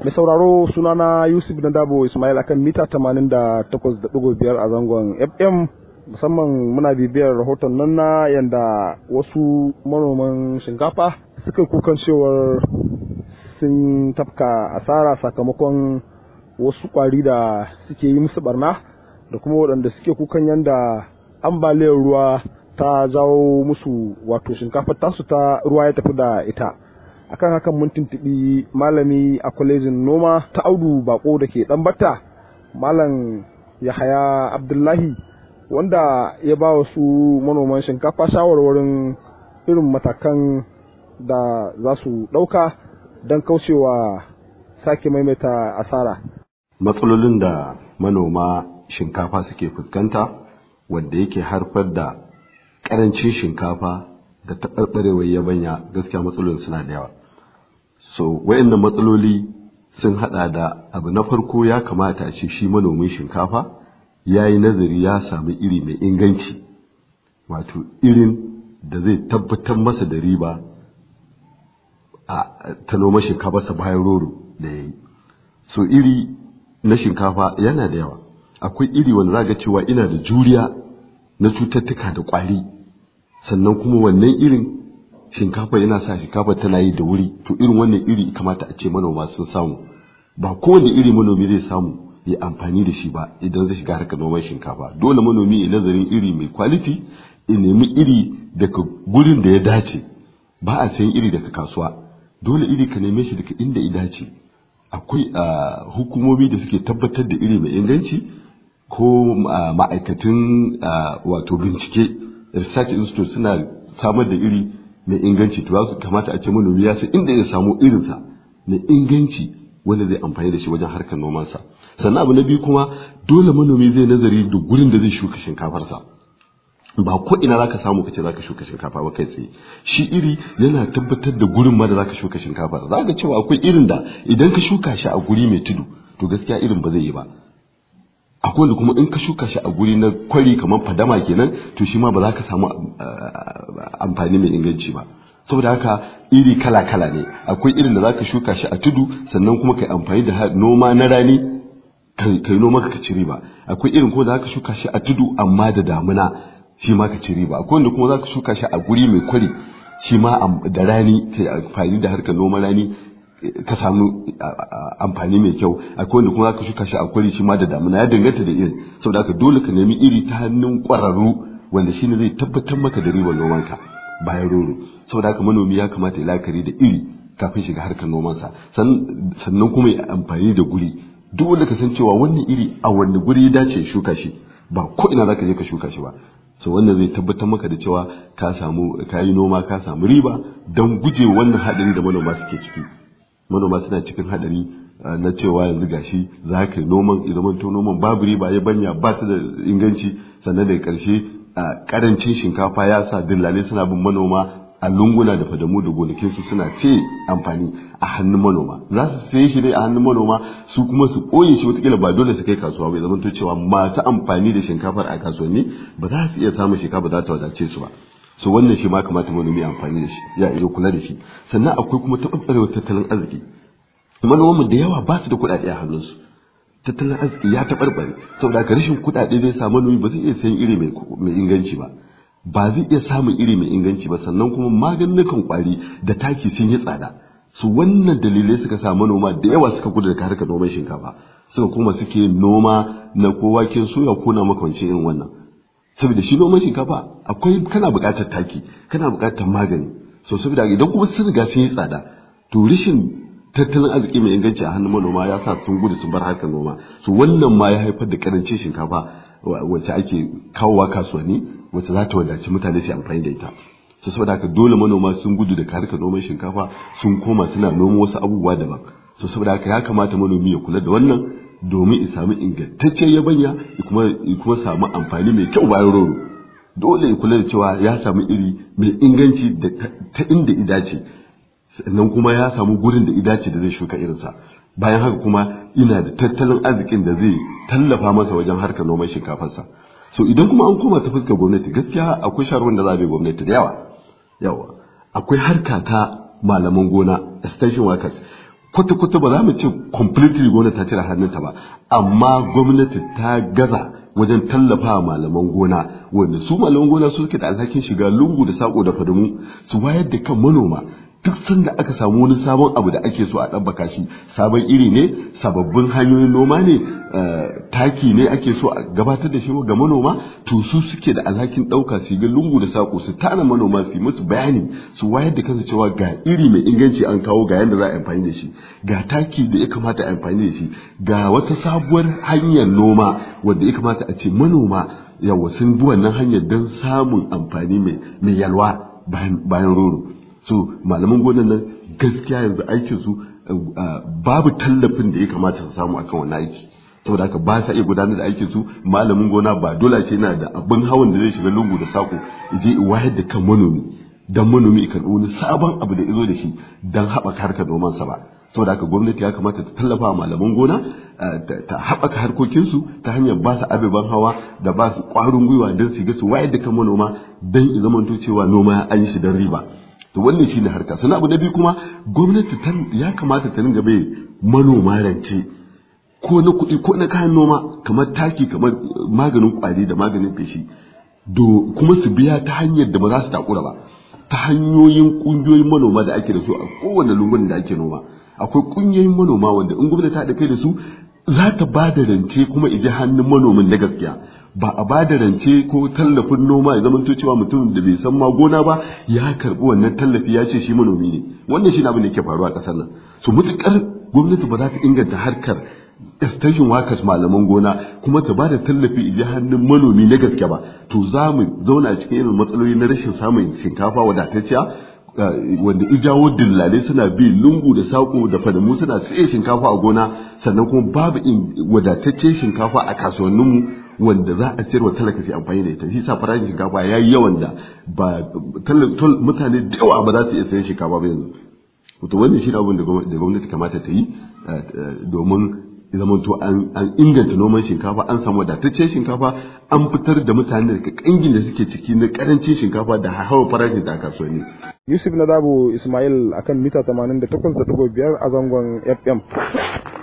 Mai sauraro sunana Yusuf Nadabo Ismail akan mita 88.5 a zangon FM musamman muna bibiyar rahoton nan na yanda wasu manoman shinkafa suka kukan cewar sun tafka asara sakamakon wasu kwari da suke yi musu barna da kuma waɗanda suke kukan yanda ambaliyar ruwa ta jawo musu wato shinkafar tasu ta ruwa ya tafi da ita akan hakan mun tuntuɓi malami a kwalejin noma ta audu bako da ke ɗanbata malam yahaya abdullahi wanda ya ba wasu manoman shinkafa shawarwarin irin matakan da za su ɗauka don kaucewa sake maimaita asara matsalolin da manoma shinkafa suke fuskanta wanda yake harfar da ƙarancin shinkafa da taɓarɓarewar yabanya gaskiya matsalolin suna da yawa so wayannan matsaloli sun hada da abu na farko ya kamata a ce shi manomin shinkafa ya yi nazari ya sami iri mai inganci wato irin da zai tabbatar masa da riba a ta noma shinkafarsa bayan roro da ya yi so iri na shinkafa yana da yawa akwai iri wanda za ga cewa ina da juriya na cututtuka da ƙwari sannan kuma wannan irin shinkafa yana sa shinkafa tana yi da wuri to irin wannan iri kamata a ce manoma sun samu ba kowane iri manomi zai samu ya amfani da shi ba idan zai shiga harkar noman shinkafa dole manomi ya nazarin iri mai kwaliti ya nemi iri daga gurin da ya dace ba a sayan iri daga kasuwa dole iri ka neme shi daga inda ya dace akwai hukumomi da suke tabbatar da iri mai inganci ko ma'aikatan wato bincike research institute suna samar da iri mai inganci to su kamata a ce manomi ya san inda ya samu irinsa mai inganci wanda zai amfani da shi wajen harkar nomansa sannan abu na biyu kuma dole manomi zai nazari da gurin da zai shuka shinkafarsa ba ko ina zaka samu kace zaka shuka shinkafa ba kai tsaye shi iri yana tabbatar da gurin ma da zaka shuka shinkafa zaka cewa akwai irin da idan ka shuka shi a guri mai tudu to gaskiya irin ba zai yi ba akwai wanda kuma in ka shuka shi a guri na kwari kamar fadama kenan to shi ma ba za ka samu amfani mai inganci ba saboda haka iri kala kala ne akwai irin da za ka shuka shi a tudu sannan kuma kai amfani da noma na rani kai noma ka ci riba akwai irin kuma da za ka shuka shi a tudu amma da damuna shi ma ka ci riba akwai wanda kuma za ka shuka shi a guri mai kwari shi ma da rani kai amfani da harkar noma rani ka samu amfani mai kyau akwai wanda kuma zaka shuka shi a kwari shi ma da damuna ya danganta da iri saboda haka dole ka nemi iri ta hannun ƙwararru wanda shine zai tabbatar maka da ribar nomanka bayan roro saboda haka manomi ya kamata ya lakari da iri kafin shiga harkar nomansa sannan kuma ya amfani da guri dole ka san cewa wannan iri a wanne guri ya dace ya shuka shi ba ko ina zaka je ka shuka shi ba so wannan zai tabbatar maka da cewa ka samu ka yi noma ka samu riba don guje wannan hadari da manoma suke ciki manoma suna cikin hadari na cewa yanzu gashi za ka yi noman idan to noman babu riba ya banya ba ta da inganci sannan daga karshe karancin shinkafa ya sa dillalai suna bin manoma a lunguna da fadamu da gonakinsu suna ce amfani a hannun manoma za su saye shi ne a hannun manoma su kuma su ɓoye shi watakila ba dole su kai kasuwa bai zama cewa masu amfani da shinkafar a kasuwanni ba za su iya samun shinkafa za ta wadace su ba so wannan shi ma kamata manomi amfani da shi ya iya kula da shi sannan akwai kuma taɓarɓarewar tattalin arziki manoman da yawa ba su da kuɗaɗe a hannunsu tattalin arziki ya taɓarɓare saboda haka rashin kuɗaɗe zai sa manomi ba zai iya sayan iri mai inganci ba ba zai iya samun iri mai inganci ba sannan kuma maganukan kwari da taki sun yi tsada su wannan dalilai suka sa manoma da yawa suka gudu daga harkar noman shinkafa suka kuma suke noma na ko waken soya ko na makamancin irin wannan saboda shi noman shinkafa akwai kana buƙatar taki kana buƙatar magani so saboda idan kuma sun riga sun yi tsada to rashin tattalin arziki mai inganci a hannun manoma ya sa sun gudu sun bar harkar noma so wannan ma ya haifar da karancin shinkafa wacce ake kawowa kasuwanni wacce za ta wadaci mutane su amfani da ita so saboda haka dole manoma sun gudu da harkar noman shinkafa sun koma suna noma wasu abubuwa daban so saboda haka ya kamata manomi ya kula da wannan domin ya samu ingantaccen yabanya ya kuma ya kuma samu amfani mai kyau bayan roro dole ya kula da cewa ya samu iri mai inganci da ta inda ya dace sannan kuma ya samu gurin da ya dace da zai shuka irinsa bayan haka kuma ina da tattalin arzikin da zai tallafa masa wajen harkar noman shinkafarsa so idan kuma an koma ta fuskar gwamnati gaskiya akwai shawarwar da za a bai gwamnati da yawa yawa akwai harka ta malaman gona extension workers kwata-kwata ba za mu ce completely gwamnati ta cire hannunta ba amma gwamnati ta gaza wajen tallafa malaman gona wanda su malaman gona su suke da alhakin shiga lungu da sako da fadamu su wayar da kan manoma duk sanda aka samu wani sabon abu da ake so a ɗabbaka shi sabon iri ne sababbin hanyoyin noma ne taki ne ake so a gabatar da shi ga manoma to su suke da alhakin ɗauka su ga lungu da sako su tana manoma su yi musu bayani su wayar da kansu cewa ga iri mai inganci an kawo ga yadda za a amfani da shi ga taki da ya kamata a amfani da shi ga wata sabuwar hanyar noma wanda ya kamata a ce manoma yawa sun bi wannan hanyar don samun amfani mai yalwa bayan roro so malaman gonan nan gaskiya yanzu aikin su babu tallafin da ya kamata su samu akan wannan aiki saboda haka ba sa iya gudanar da aikin su malamin gona ba dole ce yana da abin hawan da zai shiga lungu da sako je wayar da kan manomi dan manomi kan wani sabon abu da izo da shi dan haɓaka harkar noman sa ba saboda haka gwamnati ya kamata ta tallafa wa malaman gona ta haɓaka harkokinsu ta hanyar ba su abeban hawa da ba su ƙwarin gwiwa don su ga su wayar da kan manoma don i zamanto cewa noma an yi shi don riba to wannan shine harka sannan abu na biyu kuma gwamnati ya kamata ta ringa bai manoma rance ko na kuɗi ko na kayan noma kamar taki kamar maganin ƙwari da maganin feshi do kuma su biya ta hanyar da ba za su takura ba ta hanyoyin ƙungiyoyin manoma da ake da su a kowane lungun da ake noma akwai ƙungiyoyin manoma wanda in gwamnati ta da kai da su za ta ba da rance kuma ije hannun manomin na gaskiya ba a ba da rance ko tallafin noma ya zamanto cewa mutum da bai san ma gona ba ya karbi wannan tallafi ya ce shi manomi ne wannan shi abin da yake faruwa a ƙasar nan su mutukar gwamnati ba za ta inganta harkar extension workers malaman gona kuma ta ba da tallafi ije hannun manomi na gaske ba to za mu zauna a cikin irin matsaloli na rashin samun shinkafa wadatacciya wanda ijawo dillalai suna bi lungu da saƙo da fadamu suna tsaye shinkafa a gona sannan kuma babu wadatacce shinkafa a kasuwanninmu wanda za a sayar wa talaka sai amfani da ita shi sa farashin shinkafa ya yi yawan da ba mutane da yawa ba za su iya sayan shinkafa ba yanzu wato wannan shi abin da gwamnati kamata ta yi domin zamanto an inganta noman shinkafa an samu wadataccen shinkafa an fitar da mutane daga kangin da suke ciki na karancin shinkafa da hawa farashin da kasuwanni. Yusuf Nadabo Ismail akan mita 88.5 a zangon FM.